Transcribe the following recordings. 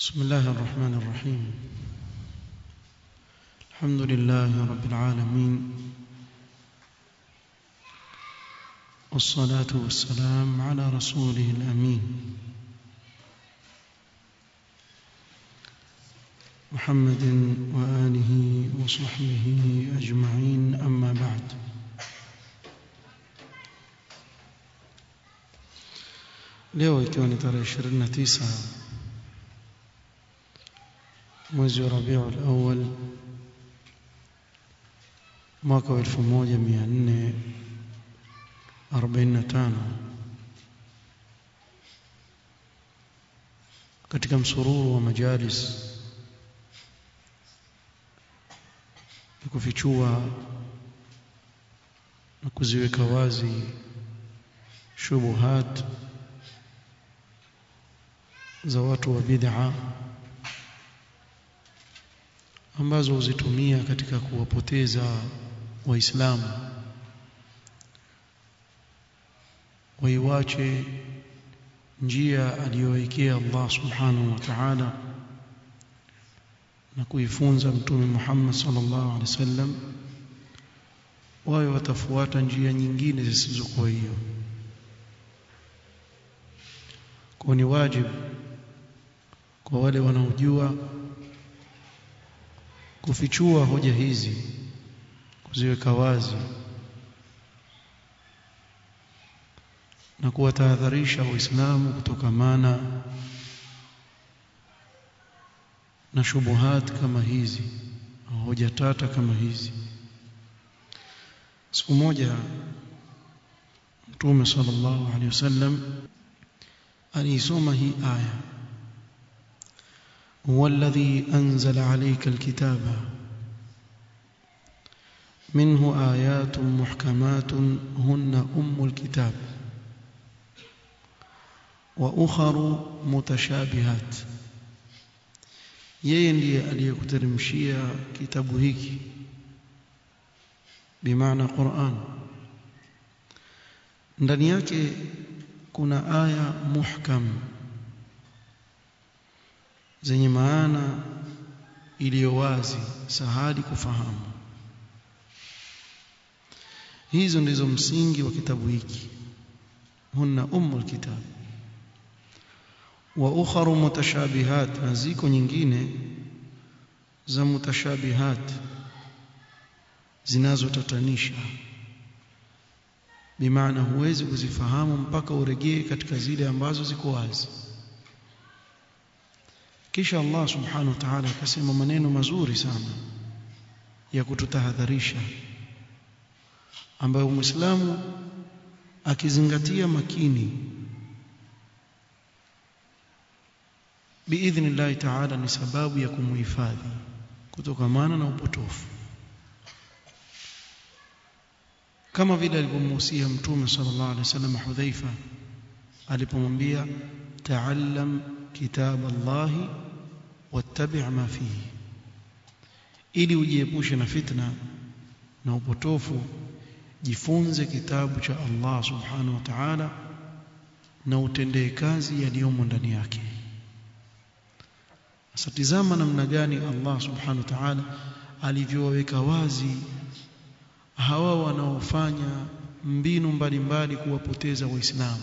بسم الله الرحمن الرحيم الحمد لله رب العالمين والصلاة والسلام على رسوله الأمين محمد وآله وصحبه أجمعين أما بعد leo ikiwa ni tarehe 29 mwezi wa Rabiul Awwal mwaka wa 1445 katika msururu wa majalis ya kufichua na kuziweka wazi shubuhat za watu wa bid'a ambazo huzitumia katika kuwapoteza waislamu waiwache njia aliyowekea Allah subhanahu wa ta'ala na kuifunza mtume Muhammad sallallahu alaihi wasallam wawe watafuata njia nyingine zisizokuwa hiyo kwa ni wajibu kwa wale wanaojua kufichua hoja hizi kuziweka wazi na kuwatahadharisha waislamu kutokamana na shubuhat kama hizi au hoja tata kama hizi siku moja mtume sallallahu alaihi wasallam aliisoma hii aya هو الذي أنزل عليك الكتاب منه آيات محكمات هن أم الكتاب وأخر متشابهات yeye ndiye aliyekuteremshia kitabu hiki bimaana Qur'an ndani yake kuna aya muhkam zenye maana iliyo wazi sahali kufahamu hizo ndizo msingi wa kitabu hiki hunna ummul kitab wa ukharu mutashabihat na ziko nyingine za mutashabihat zinazotatanisha bimaana huwezi kuzifahamu mpaka uregee katika zile ambazo ziko wazi kisha Allah subhanahu wa ta'ala akasema maneno mazuri sana ya kututahadharisha ambayo muislamu akizingatia makini biidhnillahi ta'ala ni sababu ya kumuhifadhi kutokamana na upotofu kama vile alivyomuhusia mtume sallallahu alaihi wasallam Hudhaifa alipomwambia ta'allam kitab Allahi wattabi' ma fihi ili ujiepushe na fitna na upotofu jifunze kitabu cha Allah subhanahu wa ta'ala na utendee kazi yaliyomo ndani yake sasa tizama namna gani Allah subhanahu wa ta'ala alivyoweka wazi hawa wanaofanya mbinu mbalimbali kuwapoteza waislamu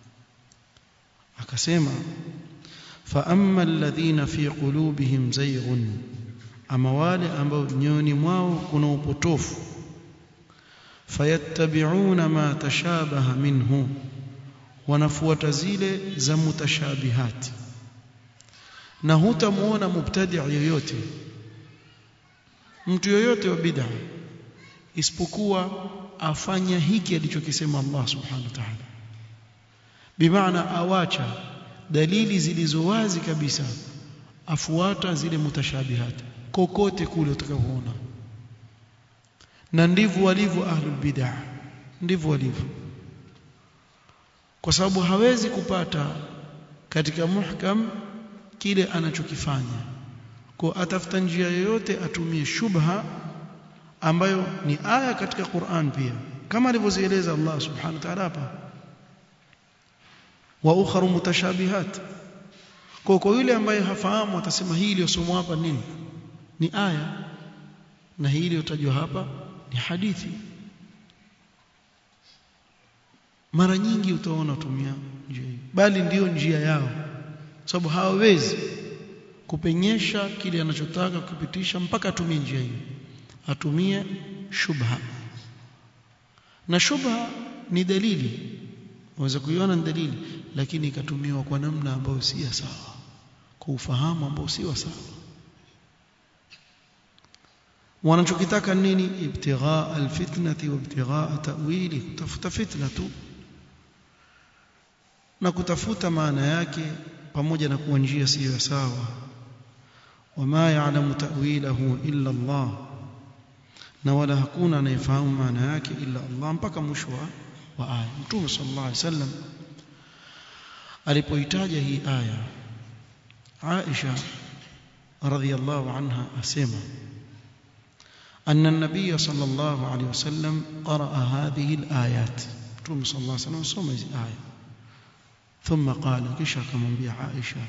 akasema fa amma alladhina fi qulubihim zayghun ama wale ambao nyoyoni mwao kuna upotofu fayattabi'una ma tashabaha minhu wanafuata zile za mutashabihati na hutamuona mubtadi' yoyote mtu yoyote wa bid'a isipokuwa afanya hiki alichokisema Allah subhanahu wa ta'ala bimaana awacha dalili zilizo wazi kabisa afuata zile mutashabihat kokote kule utakapoona na ndivyo walivyo ahlul bid'ah ndivyo walivyo kwa sababu hawezi kupata katika muhkam kile anachokifanya kwa atafuta njia yoyote atumie shubha ambayo ni aya katika Qur'an pia kama alivyozieleza Allah subhanahu wa ta'ala hapa wa ukharu mutashabihat kwa kwa yule ambaye hafahamu atasema hii iliyosomwa hapa nini ni aya na hii iliyotajwa hapa ni hadithi mara nyingi utaona tumia njia hii bali ndiyo njia yao sababu hawawezi kupenyesha kile anachotaka kupitisha mpaka atumie njia hiyo atumie shubha na shubha ni dalili waweza kuiona ni dalili lakini ikatumiwa kwa namna ambayo si sawa kwa ufahamu ambao si sawa wanachokitaka nini ibtighaa alfitnati wa ibtighaa ta'wili kutafuta fitna tu na kutafuta maana yake pamoja na kuwa njia siyo sawa wama ya'lamu ta'wilahu illa Allah na wala hakuna anayefahamu maana yake illa Allah mpaka mwisho wa aya mtume sallallahu alaihi wasallam alipoitaja hii aya Aisha radhiyallahu anha asema أن النبي صلى الله عليه وسلم قرأ هذه الآيات متوم صلى الله عليه وسلم سمع هذه الآية ثم قال كشا كما بي عائشة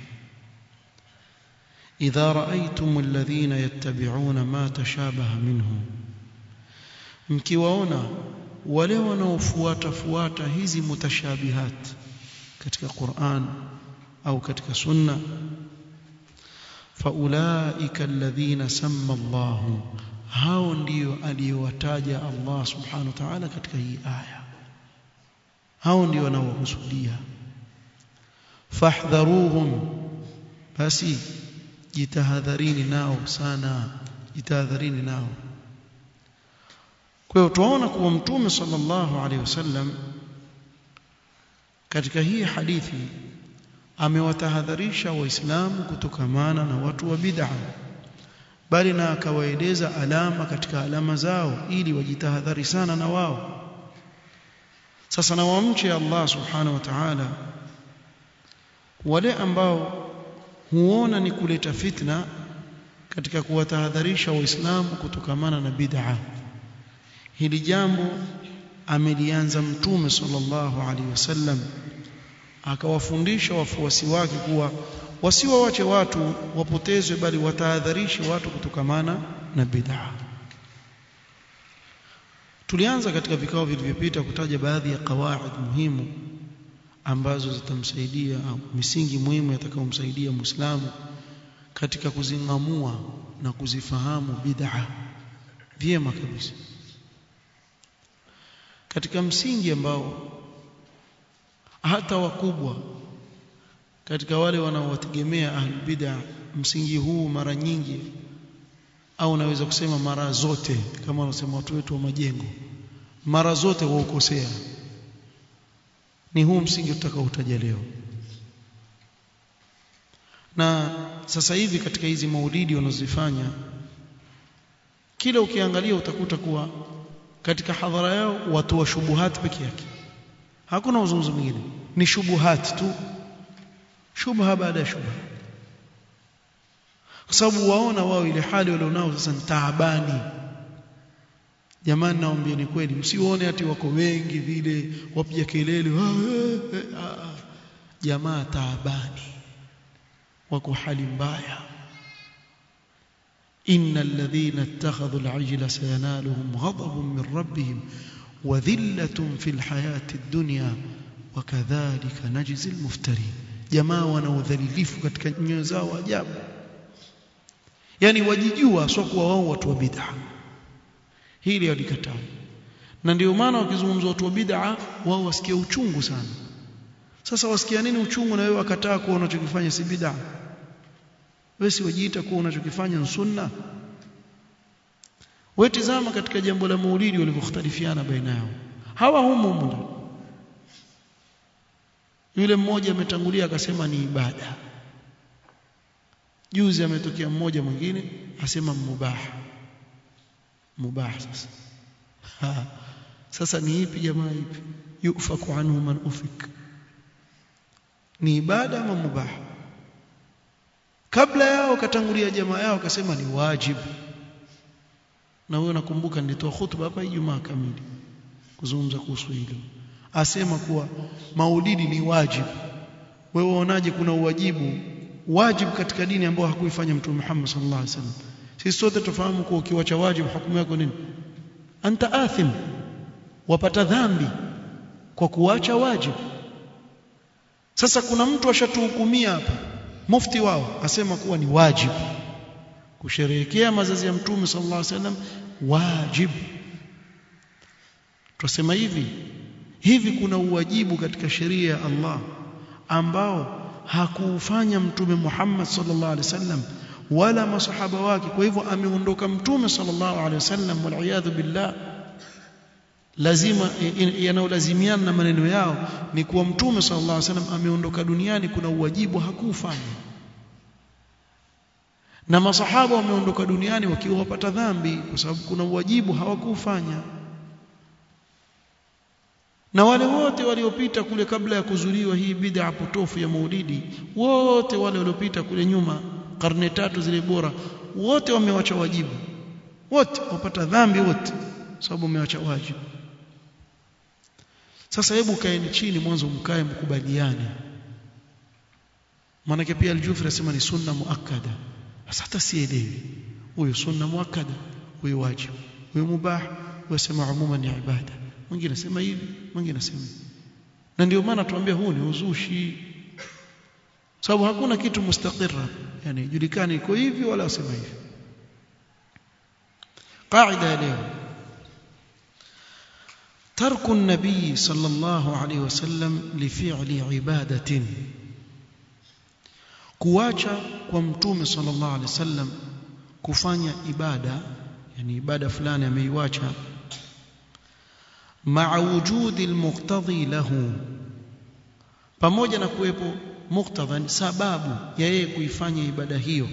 إذا رأيتم الذين يتبعون ما تشابه منه mkiwaona wale wanaofuata fuata hizi mutashabihat katika Qur'an au katika sunna faulaika alladhina samma Allahu hao ndio aliyowataja Allah subhanahu wa ta'ala katika hii aya hao ndio wanaokusudia fahdharuhum basi jitahadharini nao sana jitahadharini nao kwa hiyo tunaona kuwa mtume sallallahu alaihi wasallam katika hii hadithi amewatahadharisha waislamu kutokamana na watu wa bid'ah bali na akawaeleza alama katika alama zao ili wajitahadhari sana na wao sasa na wamche Allah subhanahu wa ta'ala wale ambao huona ni kuleta fitna katika kuwatahadharisha waislamu kutokamana na bid'a hili jambo amelianza mtume sallallahu alaihi wasallam akawafundisha wafuasi wake kuwa wasiwawache watu wapotezwe bali watahadharishe watu kutokamana na bid'a tulianza katika vikao vilivyopita kutaja baadhi ya kawaid muhimu ambazo zitamsaidia au misingi muhimu yatakayomsaidia Muislamu katika kuzingamua na kuzifahamu bid'a vyema kabisa katika msingi ambao hata wakubwa katika wale wanaowategemea ahlul bid'a msingi huu mara nyingi au naweza kusema mara zote kama wanasema watu wetu wa majengo mara zote waukosea ni huu msingi tutakaoutaja leo na sasa hivi katika hizi maulidi wanazifanya kila ukiangalia utakuta kuwa katika hadhara yao watu wa shubuhat peke yake hakuna uzungumzo mwingine ni shubuhat tu shubha baada ya shubha kwa sababu waona wao ile hali walionao sasa ni taabani jamani naambia ni kweli msione ati wako wengi vile wapiga kelele jamaa taabani wako hali mbaya إن الذين اتخذوا العجل سينالهم غضب من ربهم وذلة في الحياة الدنيا وكذلك نجزي المفترين jamaa wanaodhalilifu katika nyoyo zao ajabu yani wajijua sio kuwa wao watu wa bid'a hili walikataa na ndio maana wakizungumza watu wa bid'a wao wasikia uchungu sana sasa wasikia nini uchungu na wewe wakataa kuwa unachokifanya si bid'a wewe si wajiita kuwa unachokifanya ni sunna wewe tizama katika jambo la maulidi walivyokhtalifiana baina yao hawa humu humu yule mmoja ametangulia akasema ni ibada juzi ametokea mmoja mwingine asema mubah mubah sasa ha. sasa ni ipi jamaa ipi yufaku anhu man ufik ni ibada ama mubah kabla yao katangulia jamaa yao akasema ni wajibu na wewe nakumbuka nilitoa hutuba hapa Ijumaa kamili kuzungumza kuhusu hilo asema kuwa maulidi ni wajibu wewe waonaje kuna uwajibu wajib katika dini ambayo hakuifanya mtume Muhammad sallallahu alaihi wasallam sisi sote tufahamu kuwa ukiwacha wajib hukumu yako nini anta athim wapata dhambi kwa kuacha wajib sasa kuna mtu ashatuhukumia hapa mufti wao asema kuwa ni wajib kusherehekea mazazi ya mtume sallallahu alaihi wasallam wajib tusema hivi hivi kuna uwajibu katika sheria ya Allah ambao hakuufanya mtume Muhammad sallallahu alaihi wasallam wala masahaba wake kwa hivyo ameondoka mtume sallallahu alaihi wasallam wal billah lazima yanayolazimiana na maneno yao ni kuwa mtume sallallahu alaihi wasallam ameondoka duniani kuna uwajibu hakuufanya na masahaba wameondoka duniani wakiwa wapata dhambi kwa sababu kuna uwajibu hawakuufanya na wale wote waliopita kule kabla ya kuzuliwa hii bid'a potofu ya maulidi wote wale waliopita kule nyuma karne tatu zile bora wote wamewacha wajibu wote wapata dhambi wote sababu wamewacha wajibu sasa hebu kaeni chini mwanzo mkae mkubaliane maanake pia aljufri asema ni sunna muakkada sasa hata sielewi huyo sunna muakkada huyo wajibu huyo mubah huyo sema umuma ni ibada mwingine anasema hivi mwingine anasema na ndio maana tuambia huu ni uzushi sababu hakuna kitu mustaqirra yani julikani iko hivi wala usema hivi قاعده ya leo ترك النبي صلى الله عليه وسلم لفعل عباده kuacha kwa mtume sallallahu alaihi wasallam kufanya ibada yani ibada fulani ameiacha ma'a wujudi almuqtadi lahu pamoja na kuwepo muktadha ni sababu ya yeye kuifanya ibada hiyo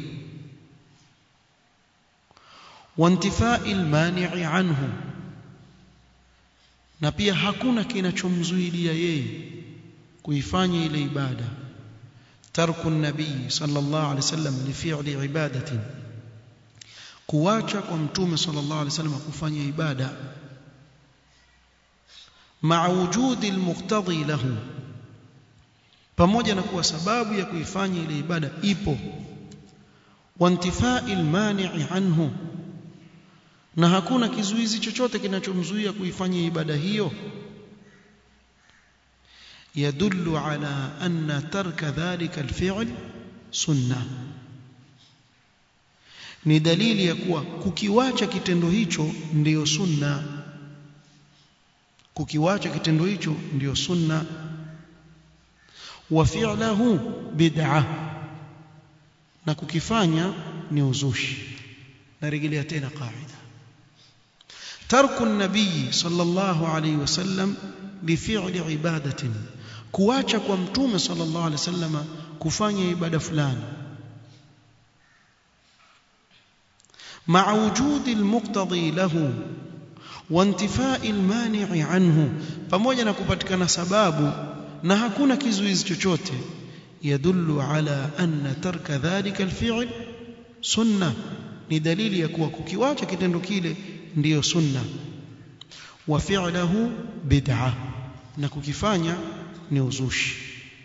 wantifai almani'i anhu na pia hakuna kinachomzuilia yeye kuifanya ile ibada tarku nabii sallallahu alaihi wasallam li fi'li ibadatin kuacha kwa mtume sallallahu alaihi wasallam kufanya ibada ma'a wujudi almuqtadi lahu pamoja na kuwa sababu ya kuifanya ile ibada ipo wantifai almani'i anhu na hakuna kizuizi chochote kinachomzuia kuifanya ibada hiyo يدل على أن ترك ذلك الفعل سنة ni dalili ya kuwa kukiwacha kitendo hicho ndiyo sunna kukiwacha kitendo hicho ndiyo sunna wa fi'lahu bid'ah na kukifanya ni uzushi narejelea tena kaida ترك النبي صلى الله عليه وسلم لفعل عبادة kuacha kwa mtume sallallahu alaihi wasallam kufanya ibada fulani مع وجود المقتضي له وانتفاء المانع عنه pamoja na kupatikana sababu na hakuna kizuizi chochote yadullu ala anna tarka dhalika alfi'l sunna ni dalili ya kuwa kukiwacha kitendo kile ndiyo sunna wa fi'luhu bid'ah na kukifanya ni uzushi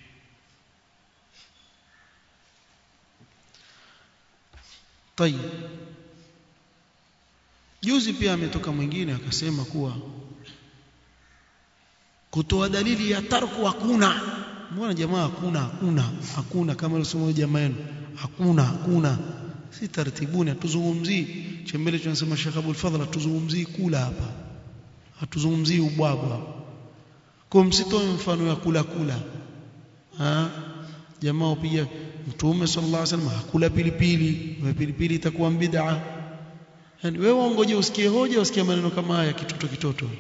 طيب juzi pia ametoka mwingine akasema kuwa kutoa dalili ya tarku hakuna mbona jamaa hakuna hakuna hakuna kama alisema jamaa yenu hakuna hakuna si tartibuni hatuzungumzii chembele tunasema Sheikh Abdul Fadhil hatuzungumzii kula hapa hatuzungumzii ubwabwa kwa msitoe mfano ya kula kula ha jamaa upiga mtume sallallahu alaihi wasallam hakula pilipili na pilipili itakuwa bid'a yani wewe ungoje usikie hoja usikie maneno kama haya kitoto kitoto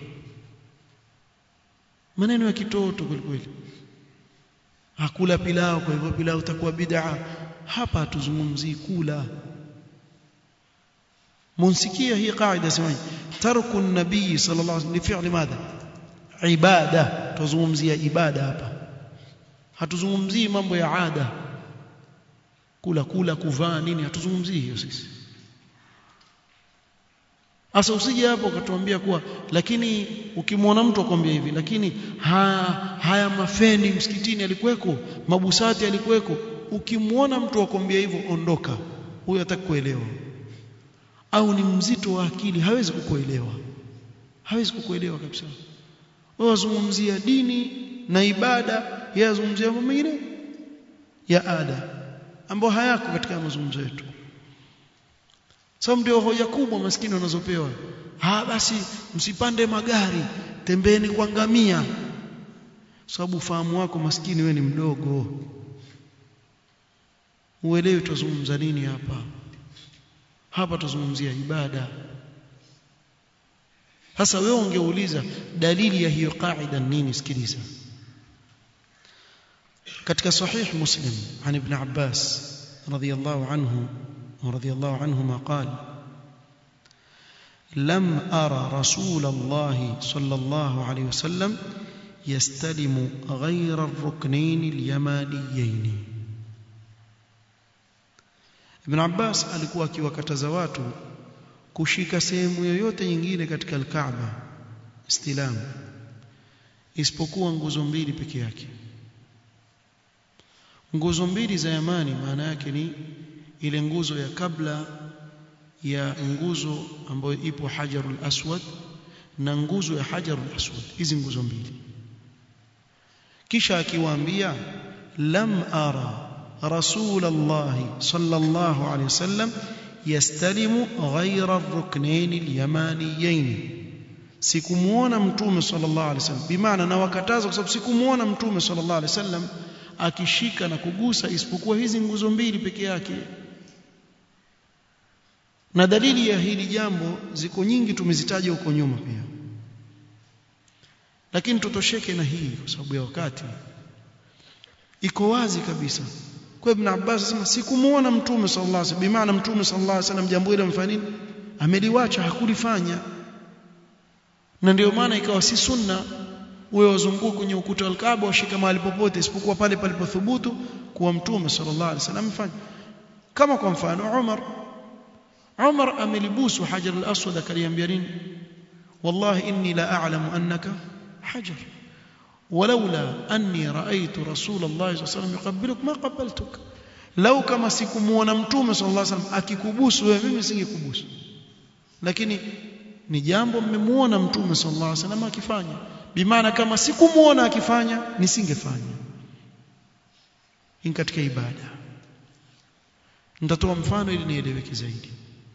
maneno ya kitoto kweli kweli hakula pilau kwa hivyo pilau itakuwa bid'a hapa hatuzungumzii kula munsikia hii kaida sema tarku an-nabii sallallahu alaihi wasallam li fi'li madha ibada tuzungumzia ibada hapa hatuzungumzii mambo ya ada kula kula kuvaa nini hatuzungumzii hiyo sisi Asa usije hapo ukatuambia kuwa lakini ukimwona mtu akwambia hivi lakini ha, haya mafeni msikitini alikuweko mabusati alikuweko ukimwona mtu akwambia hivyo ondoka huyo hataki kuelewa au ni mzito wa akili hawezi kukuelewa hawezi kukuelewa kabisa wewe wazungumzia dini na ibada yeye azungumzia mambo mengine ya ada ambayo hayako katika mazungumzo yetu sababu ndio hoja kubwa maskini wanazopewa ah basi msipande magari tembeeni kwa ngamia sababu ufahamu wako maskini we ni mdogo uelewi tuzungumza nini hapa hapa tuzungumzia ibada sasa wewe ungeuliza dalili ya hiyo qaida nini sikiliza katika sahih muslim an ibn abbas radiyallahu anhu رضي الله عنهما قال لم أرى رسول الله صلى الله عليه وسلم يستلم غير الركنين اليمانيين Ibn Abbas alikuwa akiwakataza watu kushika sehemu yoyote nyingine katika al-Kaaba istilam isipokuwa nguzo mbili peke yake nguzo mbili za yamani maana yake ni ile nguzo ya kabla ya nguzo ambayo ipo Hajarul Aswad na nguzo ya Hajarul Aswad hizi nguzo mbili kisha akiwaambia lam ara رسول الله صلى الله عليه وسلم يستلم غير الركنين اليمانيين sikumuona mtume sallallahu alaihi wasallam bimaana na wakataza kwa sababu sikumuona mtume sallallahu alaihi wasallam akishika na kugusa isipokuwa hizi nguzo mbili peke yake na dalili ya hili jambo ziko nyingi tumezitaja huko nyuma pia lakini tutosheke na hii kwa sababu ya wakati iko wazi kabisa kwa Ibn Abbas asema sikumuona mtume sallallahu alaihi wasallam bimaana mtume sallallahu alaihi wasallam jambo hilo amfanya nini ameliwacha hakulifanya na ndio maana ikawa si sunna wewe wazunguka kwenye ukuta wa Kaaba washika mahali popote isipokuwa pale palipothubutu kuwa mtume sallallahu alaihi wasallam amefanya kama kwa mfano Umar Umar amelibusu Hajar al-Aswad akaliambia nini wallahi inni la a'lamu annaka hajar ولولا أني رأيت رسول الله صلى الله عليه وسلم يقبلك ما قبلتك لو كما sikumuona mtume صلى الله عليه وسلم akikubusu wewe mimi singekubusu lakini ni jambo mmemuona mtume صلى الله عليه وسلم akifanya bimaana kama sikumuona akifanya nisingefanya in katika ibada nitatoa mfano ili nieleweke zaidi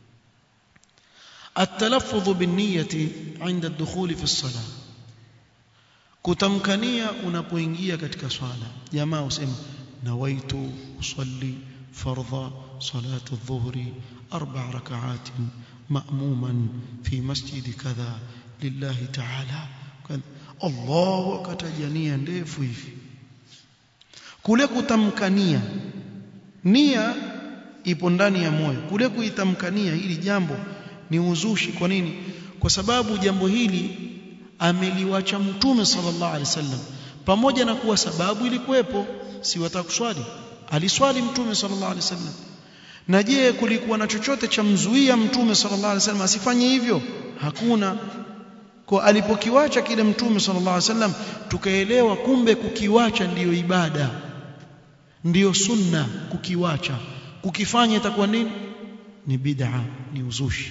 التلفظ بالنية عند الدخول في الصلاه kutamkania unapoingia katika swala jamaa usema nawaitu usalli fardha salatu adh-dhuhri arba' rak'at ma'muman fi masjid kadha lillahi ta'ala Allahu akatajania ndefu hivi kule kutamkania nia ipo ndani ya moyo kule kuitamkania hili jambo ni uzushi kwa nini kwa sababu jambo hili ameliwacha mtume sallallahu alaihi wasallam pamoja na kuwa sababu ilikuwepo si watakuswali aliswali mtume sallallahu alaihi wasallam na je kulikuwa na chochote cha mzuia mtume sallallahu alaihi wasallam asifanye hivyo hakuna kwa alipokiwacha kile mtume sallallahu alaihi wasallam tukaelewa kumbe kukiwacha ndiyo ibada ndiyo sunna kukiwacha kukifanya itakuwa nini ni bid'a ni uzushi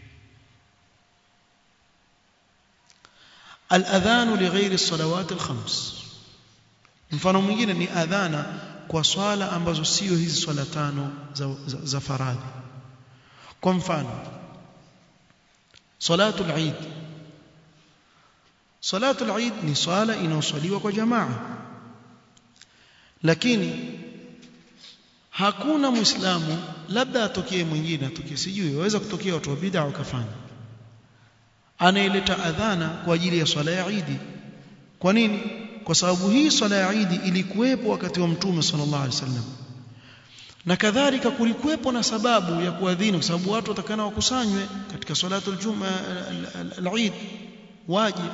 الأذان لغير الصلوات الخمس mfano mwingine ni adhana kwa swala ambazo sio hizi swala tano za, za, za faradhi kwa mfano salatul eid salatul eid ni swala inayoswaliwa kwa jamaa lakini hakuna muislamu labda atokee mwingine atokee sijui waweza kutokea watu wa bid'a wakafanya anaileta adhana kwa ajili ya swala ya Eid. Kwa nini? Kwa sababu hii swala ya Eid ilikuwepo wakati wa Mtume sallallahu alaihi wasallam. Na kadhalika kulikuwepo na sababu ya kuadhini kwa sababu watu watakana wakusanywe katika salatul juma al-Eid waje.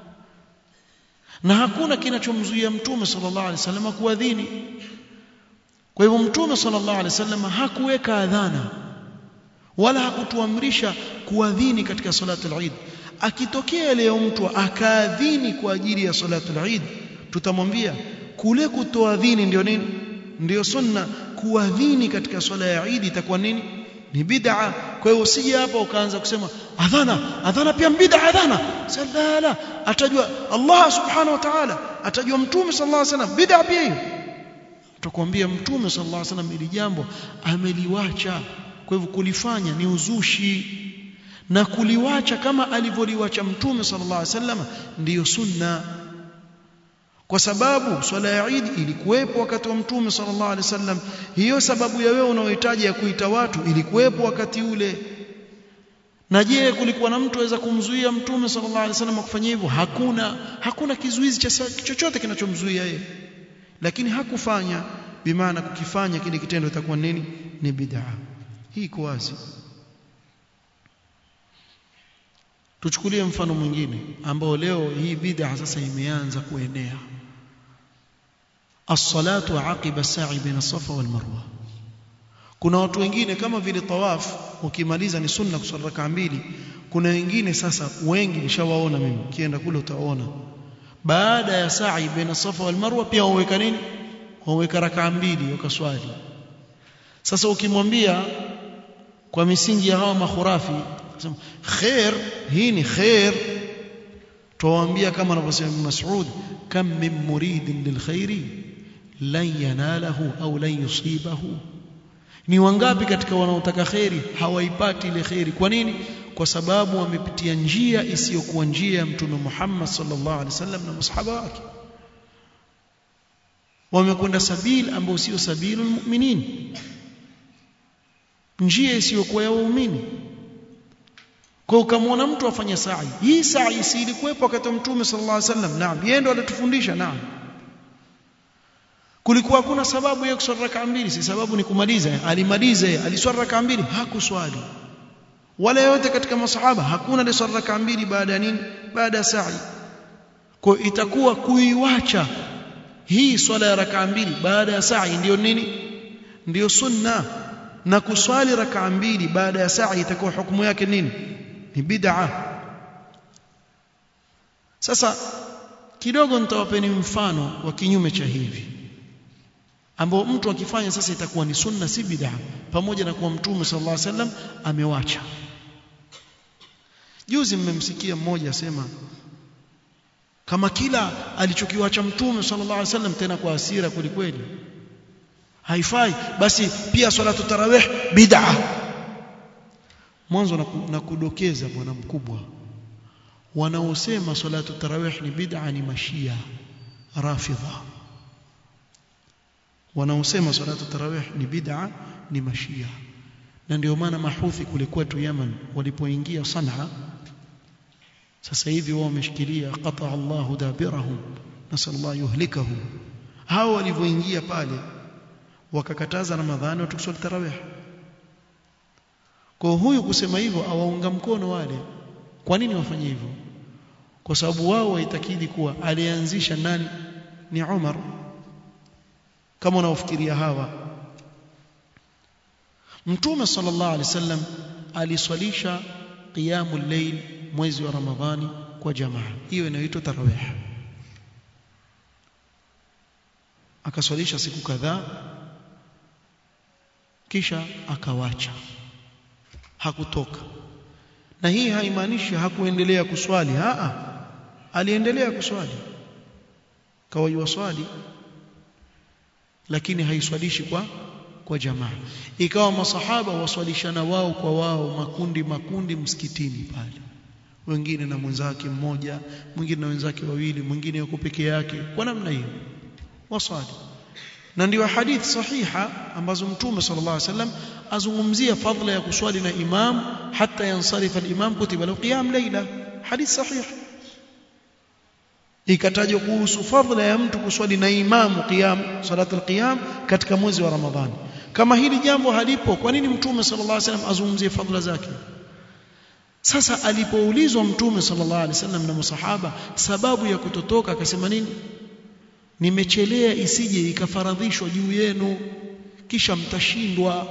Na hakuna kinachomzuia Mtume sallallahu alaihi wasallam kuadhini. Kwa hivyo Mtume sallallahu alaihi wasallam hakuweka adhana wala hakutuamrisha kuadhini katika salatul Eid akitokea leo mtu akaadhini kwa ajili ya salatul Eid tutamwambia kule kutoadhini ndio nini ndiyo sunna kuadhini katika swala ya Eid itakuwa nini ni bid'a kwa hiyo usije hapa ukaanza kusema adhana adhana pia bid'a adhana sala atajua Allah subhanahu wa ta'ala atajua mtume sallallahu alaihi wasallam bid'a pia hiyo tutakwambia mtume sallallahu alaihi wasallam ili jambo ameliwacha kwa hivyo kulifanya ni uzushi na kuliwacha kama alivyoliwacha mtume sallallahu alaihi wasallam ndiyo sunna kwa sababu swala ya Eid ilikuwepo wakati wa mtume sallallahu alaihi wasallam hiyo sababu ya wewe unaohitaji ya kuita watu ilikuwepo wakati ule na je kulikuwa na mtu aweza kumzuia mtume sallallahu alaihi wasallam kufanya hivyo hakuna hakuna kizuizi cha chochote kinachomzuia yeye lakini hakufanya bimaana kukifanya kile kitendo itakuwa nini ni bid'a hii iko wazi tuchukulie mfano mwingine ambao leo hii bid'a sasa imeanza kuenea as-salatu aqiba as-sa'i baina safa wal marwa kuna watu wengine kama vile tawaf ukimaliza ni sunna kusali raka mbili kuna wengine sasa wengi nishawaona mimi kienda kule utaona baada ya sa'i baina safa wal marwa pia waweka nini waweka raka mbili wakaswali sasa ukimwambia kwa misingi ya hawa makhurafi sema khair hii ni khair tuwaambia kama anavyosema Mas'ud kam min muridin lilkhairi lan yanalahu au lan yusibahu ni wangapi katika wanaotaka khairi hawaipati ile khairi kwa nini kwa sababu wamepitia njia isiyokuwa njia ya mtume Muhammad sallallahu alaihi wasallam na masahaba wake wamekwenda sabili ambayo sio sabilul mu'minin njia isiyokuwa ya waumini kwa ukamwona mtu afanya sa'i hii sa'i si ilikuwepo wakati wa mtume sallallahu alaihi wasallam naam yeye ndo alitufundisha naam kulikuwa hakuna sababu ya kuswali raka mbili si sababu ni kumaliza alimaliza aliswali raka mbili hakuswali wala yote katika masahaba hakuna aliswali raka mbili baada ya nini baada ya sa'i kwa itakuwa kuiwacha hii swala ya raka mbili baada ya sa'i ndiyo nini ndiyo sunna na kuswali raka mbili baada ya sa'i itakuwa hukumu yake nini ni bid'a sasa kidogo nitawapeni mfano wa kinyume cha hivi ambao mtu akifanya sasa itakuwa ni sunna si bid'a pamoja na kuwa mtume sallallahu alaihi wasallam amewacha juzi mmemsikia mmoja asema kama kila alichokiwacha mtume sallallahu alaihi wasallam tena kwa hasira kwelikweli haifai basi pia salatu tarawih bid'a mwanzo na kudokeza bwana mkubwa wanaosema salatu tarawih ni bid'a ni mashia rafidha wanaosema salatu tarawih ni bid'a ni mashia na ndio maana mahuthi kule kwetu Yemen walipoingia Sanaa sasa hivi wao wameshikilia qata Allahu dabirahum nasallallahu yuhlikahum hao walivyoingia pale wakakataza Ramadhani watu kuswali tarawih kwa huyu kusema hivyo awaunga mkono wale kwa nini wafanye hivyo kwa sababu wao waitakidi kuwa alianzisha nani ni Umar kama unaofikiria hawa Mtume sallallahu alaihi wasallam aliswalisha qiyamul layl mwezi wa Ramadhani kwa jamaa hiyo inaitwa tarawih akaswalisha siku kadhaa kisha akawacha hakutoka na hii haimaanishi hakuendelea kuswali a aliendelea kuswali kawa swali lakini haiswalishi kwa kwa jamaa ikawa masahaba waswalishana wao kwa wao makundi makundi msikitini pale wengine na mwenzake mmoja mwingine na wenzake wawili mwingine yuko peke yake kwa namna hiyo waswali na ndio hadithi sahiha ambazo mtume sallallahu alaihi wasallam azungumzia fadhila ya kuswali na imam hata yansarifa al-imam kutiba lahu qiyam layla hadith sahih ikatajwa kuhusu fadhila ya mtu kuswali na imamu qiyam salatul qiyam katika mwezi wa ramadhani kama hili jambo halipo kwa nini mtume sallallahu alaihi wasallam azungumzie fadhila zake sasa alipoulizwa mtume sallallahu alaihi wasallam na masahaba sababu ya kutotoka akasema nini nimechelea isije ikafaradhishwa juu yenu kisha mtashindwa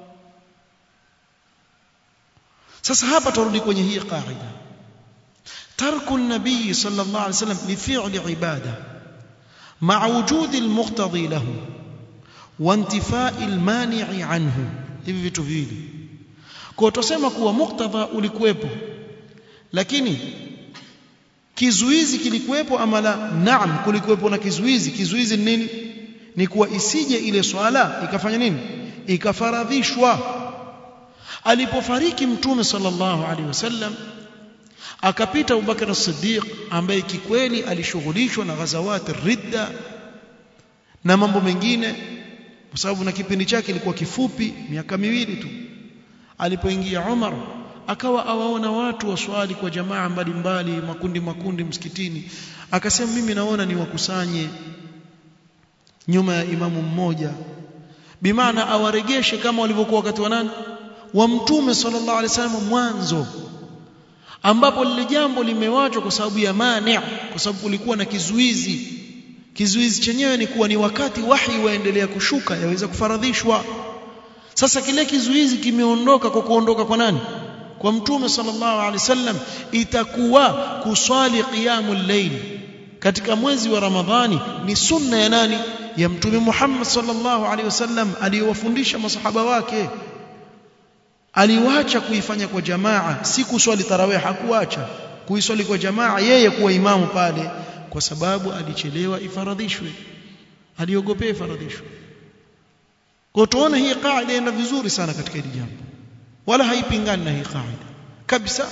sasa hapa turudi kwenye hii qaida tarku an-nabii sallallahu alaihi wasallam li fi'li ibada ma'a wujudi al-muqtadi lahu wa intifai almani'i anhu hivi vitu viwili kwa tusema kuwa muktadha ulikuwepo lakini kizuizi kilikuwepo ama la naam kulikuwepo na kizuizi kizuizi ni nini ni kuwa isije ile swala ikafanya nini ikafaradhishwa alipofariki mtume sallallahu alaihi wasallam akapita Abubakar as-Siddiq ambaye kikweli alishughulishwa na ghazawati ridda na mambo mengine kwa sababu na kipindi chake kilikuwa kifupi miaka miwili tu alipoingia Umar akawa awaona watu waswali kwa jamaa mbalimbali makundi makundi msikitini akasema mimi naona ni wakusanye nyuma ya imamu mmoja bimaana awaregeshe kama walivyokuwa wakati wa nani wa mtume sallallahu alaihi wasallam mwanzo ambapo lile jambo limewachwa kwa sababu ya mani kwa sababu kulikuwa na kizuizi kizuizi chenyewe ni kuwa ni wakati wahi waendelea kushuka yaweza kufaradhishwa sasa kile kizuizi kimeondoka kwa kuondoka kwa nani kwa mtume sallallahu alaihi wasallam itakuwa kuswali qiyamul layl katika mwezi wa ramadhani ni sunna ya nani ya mtume Muhammad sallallahu alaihi wasallam aliyowafundisha masahaba wake aliwacha kuifanya kwa jamaa si kuswali tarawih hakuacha kuiswali kwa jamaa yeye kuwa imamu pale kwa sababu alichelewa ifaradhishwe aliogopea ifaradhishwe kwa tuone hii kaida ina vizuri sana katika hili jambo wala haipingani na hii kaida kabisa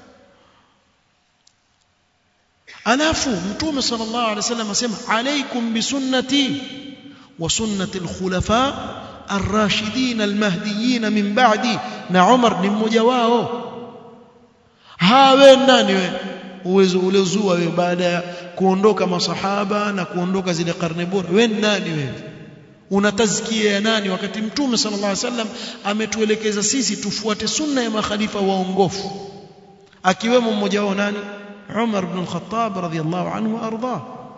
alafu mtume sallallahu alaihi wasallam asema alaikum bisunnati wa sunnati alkhulafa الراشدين المهديين من بعدي na Umar ni mmoja wao hawe nani we uwezo ulezua we baada ya kuondoka masahaba na kuondoka zile karne bora we nani wewe una tazkia ya nani wakati mtume sallallahu alaihi wasallam ametuelekeza sisi tufuate sunna ya makhalifa waongofu akiwemo mmoja wao nani Umar ibn al-Khattab radhiyallahu anhu arda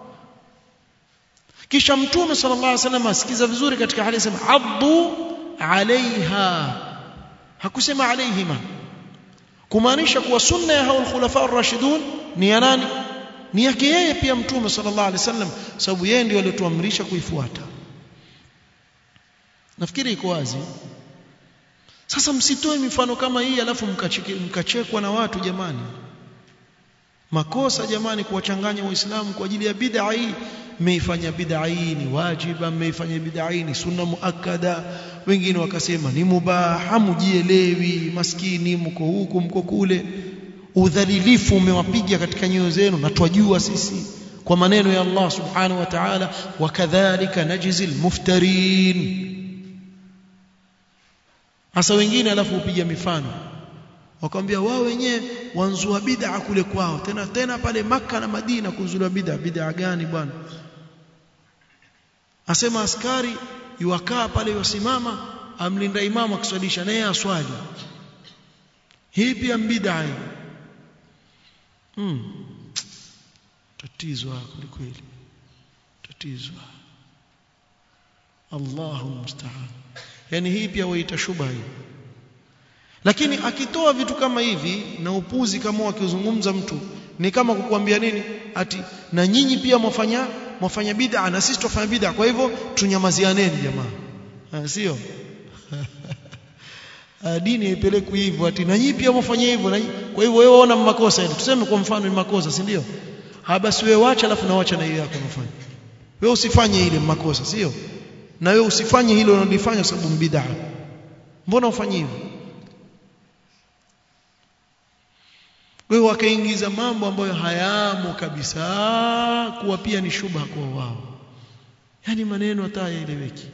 kisha mtume sallallahu alaihi wasallam asikiza vizuri katika hadithi sema addu alaiha hakusema alaihima kumaanisha kuwa sunna ya hao khulafa ar-rashidun ni ya nani ni yake yeye pia mtume sallallahu alaihi wasallam sababu yeye ndiye aliyotuamrisha kuifuata nafikiri iko wazi sasa msitoe mifano kama hii alafu mkachekwa na watu jamani makosa jamani kuwachanganya waislamu kwa ajili ya bid'a hii mmeifanya bid'a hii ni wajiba mmeifanya bid'a hii ni sunna muakkada wengine wakasema ni mubah hamujielewi maskini mko huku mko kule udhalilifu umewapiga katika nyoyo zenu na twajua sisi kwa maneno ya Allah subhanahu wa ta'ala wakadhalika najzil muftarin hasa wengine alafu upiga mifano wakamwambia wao wenyewe wanzua bid'a kule kwao tena tena pale maka na Madina kuzua bid'a bid'a gani bwana asema askari yuwakaa pale yusimama amlinda imamu akiswalisha naye aswali hii pia bid'a hii hmm. tatizo kweli tatizo Allahu musta'an yani hii pia waita shubha hii lakini akitoa vitu kama hivi na upuzi kama akizungumza mtu ni kama kukuambia nini ati na nyinyi pia mwafanya mwafanya bid'a na sisi tufanya bid'a kwa hivyo tunyamazianeni jamaa sio dini haipelekwi hivyo ati na nyinyi pia mwafanya hivyo na kwa hivyo wewe ona makosa ile tuseme kwa mfano ni makosa si ndio ha basi wewe wacha alafu na wacha na hiyo yako unafanya wewe usifanye ile makosa sio na wewe usifanye hilo unalifanya kwa sababu bid'a mbona ufanye hivyo kwa hiyo wakaingiza mambo ambayo hayamo kabisa kuwa pia ni shubha kwa wao yani maneno hata yaeleweki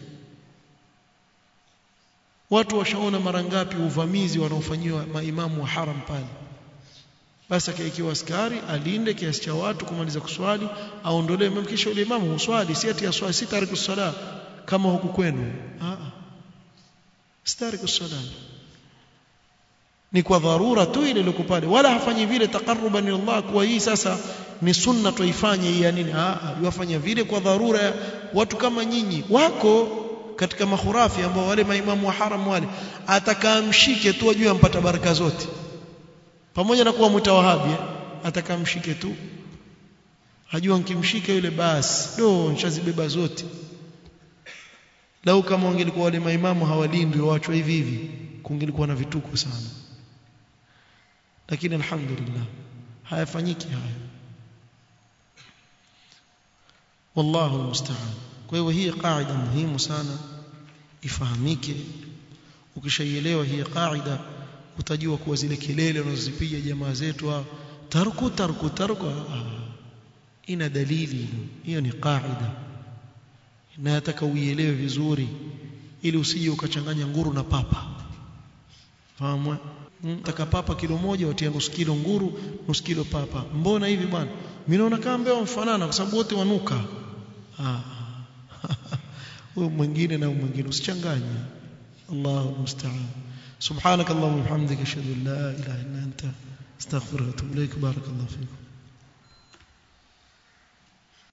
watu washaona mara ngapi uvamizi wanaofanyiwa maimamu wa haram pale basi akaikiwa askari alinde kiasi cha watu kumaliza kuswali aondolee imamu kisha yule imamu uswali si ati aswali si tariku sala kama huku kwenu a a si tariku sala ni kwa dharura tu ile ile pale wala hafanyi vile taqarruban ila Allah kwa hii sasa ni sunna tuifanye hii ya nini ah yafanya vile kwa dharura watu kama nyinyi wako katika mahurafi ambao wale maimamu wa haram wale atakamshike tu ajue ampata baraka zote pamoja na kuwa mtawahabi atakamshike tu hajua nkimshika yule basi do nishazibeba zote lau kama wangelikuwa wale maimamu hawalindwi waachwa hivi hivi kungelikuwa na vituko sana lakini alhamdulillah hayafanyiki haya wallahu almusta'an kwa hiyo hii qaida muhimu sana ifahamike ukishaielewa hii qaida utajua kuwa zile kelele unazozipiga jamaa zetu hao tarku tarku tarku ina dalili hiyo ni qaida na nataka uielewe vizuri ili usije ukachanganya nguru na papa fahamu taka papa kilo moja watia nusu kilo nguru nusu kilo papa mbona hivi bwana mimi naona kama mbeo mfanana kwa sababu wote wanuka ah huyo mwingine na mwingine usichanganye Allahu musta'an subhanakallahumma wa bihamdika ashhadu an la ilaha illa anta astaghfiruka wa atubu ilaik barakallahu fikum